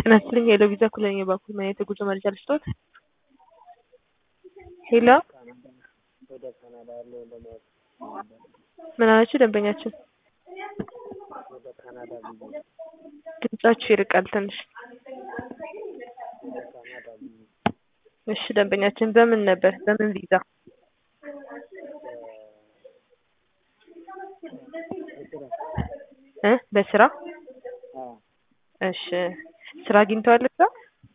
ጤና ይስጥልኝ የሄሎ ቪዛ ኩለኛ በኩል ምን አይነት የጉዞ መረጃ ልስጥዎት? ሄሎ ወደ ካናዳ ያለውን ለማወቅ ነበር። ምን አላችሁ ደንበኛችን? ወደ ካናዳ ብዬ ድምጻችሁ ይርቃል ትንሽ። ወደ ካናዳ ብዬ እሺ ደንበኛችን በምን ነበር? በምን ቪዛ? በስራ እ በስራ? አዎ እሺ ስራ አግኝተዋል እዛ?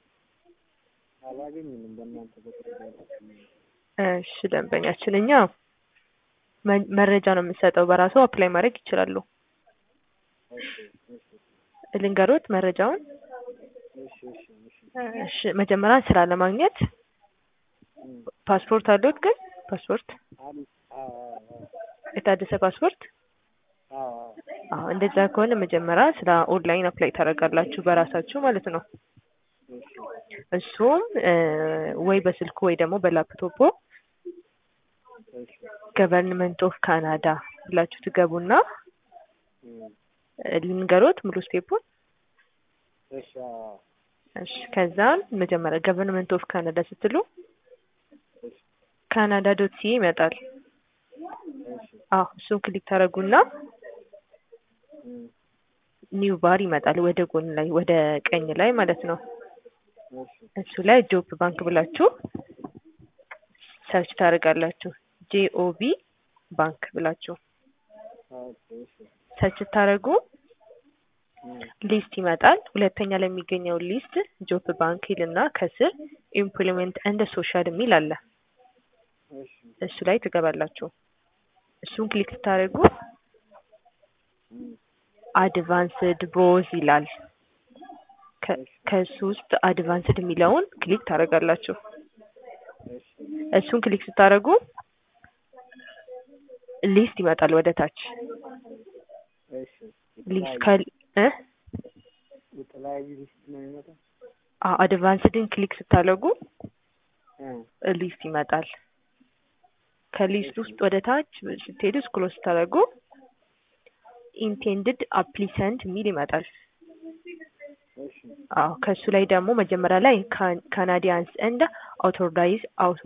አላገኘንም። በእናንተ በኩል ያላችሁ እሺ ደንበኛችን እኛ መ- መረጃ ነው የምንሰጠው። በራሱ አፕላይ ማድረግ ይችላሉ። እሺ እሺ ልንገሮት መረጃውን። እሺ እሺ እሺ እሺ መጀመሪያ ስራ ለማግኘት እም፣ ፓስፖርት አለዎት? ግን ፓስፖርት አሉ አዎ አዎ የታደሰ ፓስፖርት? አዎ አዎ አዎ እንደዛ ከሆነ መጀመሪያ ስራ ኦንላይን አፕላይ ታደርጋላችሁ በራሳችሁ ማለት ነው። እሺ እሱም እ ወይ በስልኩ ወይ ደግሞ በላፕቶፖ እሺ ገቨርንመንት ኦፍ ካናዳ ብላችሁ ትገቡና እም፣ እ ልንገሮት ሙሉ ስቴፑን። እሺ አዎ እሺ ከዛን መጀመሪያ ገቨርንመንት ኦፍ ካናዳ ስትሉ እሺ ካናዳ ዶት ሲ ይመጣል። እሺ አዎ እሱን ክሊክ ታደርጉና እም፣ ኒው ባር ይመጣል ወደ ጎን ላይ ወደ ቀኝ ላይ ማለት ነው። እሺ እሱ ላይ ጆብ ባንክ ብላችሁ ሰርች ታደርጋላችሁ። ጄኦቢ ባንክ ብላችሁ ኦኬ እሺ ሰርች ስታደርጉ እም፣ ሊስት ይመጣል። ሁለተኛ ላይ የሚገኘው ሊስት ጆብ ባንክ ይልና ከስር ኢምፕሎይመንት እንደ ሶሻል የሚል አለ። እሺ እሱ ላይ ትገባላችሁ። እሱን ክሊክ ስታደርጉ እም፣ አድቫንስድ ብሮዝ ይላል። ከ- እሺ ከሱ ውስጥ አድቫንስድ የሚለውን ክሊክ ታደርጋላችሁ። እሺ እሱን ክሊክ ስታደርጉ ሊስት ይመጣል ወደ ታች እሺ ሊስት የተለያዩ ከ እ የተለያዩ ሊስት ነው የሚመጣው? አ- አድቫንስድን ክሊክ ስታደርጉ እ ሊስት ይመጣል። ከሊስት ውስጥ ወደ ታች ስትሄዱ ስክሮል ስታደርጉ ኢንቴንድድ አፕሊሰንት የሚል ይመጣል። እሺ አዎ ከሱ ላይ ደግሞ መጀመሪያ ላይ ካናዲያንስ እንደ አውቶራይዝ